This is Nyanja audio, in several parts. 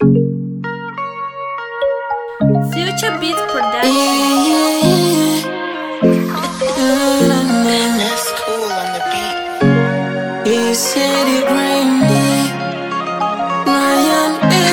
Future Beats Production. That's cool on the beat. He said it rainy. Ryan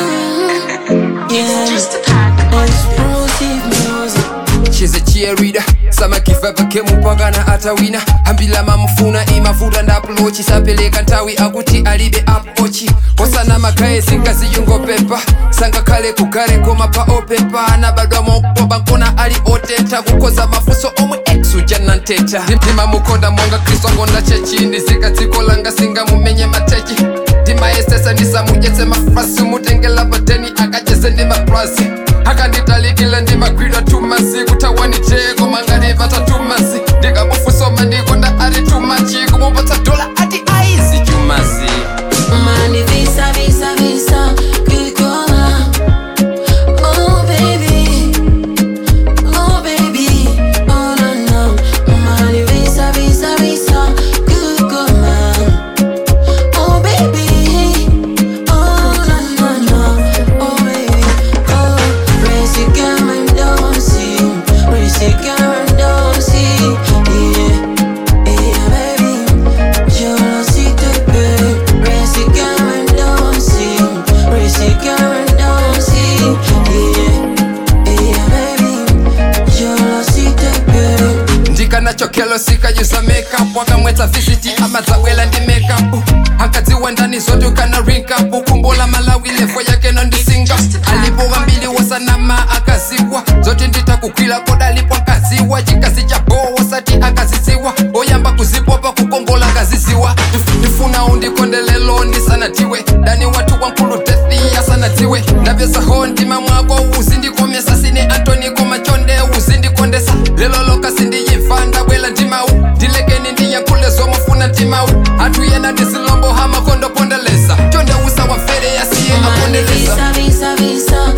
M. Yeah, Just a pack. explosive music. She's a cheerleader samakiva pakemupakana atawina hambila mamufuna imavuta ndapulochi sapeleka nthawi akuti alibe apochi osana magaye singaziyungopepa sangakhale kugare koma pa opepa anabadwa mopoba nkona ali oteta kukoza mafunso omwe exuja nanteta ndimamukonda monga kristu akonda chechi ndizika dziko langa singamumenye matechi ndimayesesa ndisamudyetse mafrasi mutengela pateni akacheze ndi maplasi akanditalikile ndimagwidwa tumasi kutawaniteko mangalivata tumasi ndikabufusoma ndikonda ari tumachi kumupatsa dola ati aizi chumasi Money visa, visa, visa. Good girl. Oh, baby. Oh, baby. Oh, no, no. Money visa, visa, visa. Good girl. Oh, baby. Oh, no, no, no. Oh, baby. Oh, raise your game and don't see. Raise your game and don't see. Yeah. Yeah, baby. Yo no si te ve, reci que me dosi, reci que me dosi, yeah, yeah, baby. Yo no si te ve. ndikanachokelo sikayuza makeup wakamwetsa visiti amadzabwela ndi makeup ankadziwa ndani zote ukana rinkup kumbola malawi levo yake nondisinga alipo mbili wasanama akaziwa zote nditakugwila kodalipo akaziwa chikazi cha boo wasati akaziziwa oyamba kuzipopa kukongola akaziziwa Ndif- ndifuna undikondelelo ndisanatiwe dani watu wankulu dethi asanatiwe ndapyesaho ndima mwako uzindikomesa sine antoni komachonde uzindikondesa lelo loka sindiyimva ndabwela ndimau ndilekeni ndiyankhule zomufuna ndimau atuyena ndizilombo hamakondopondeleza chonde usa wamfere yasiye Money apondeleza visa, visa, visa,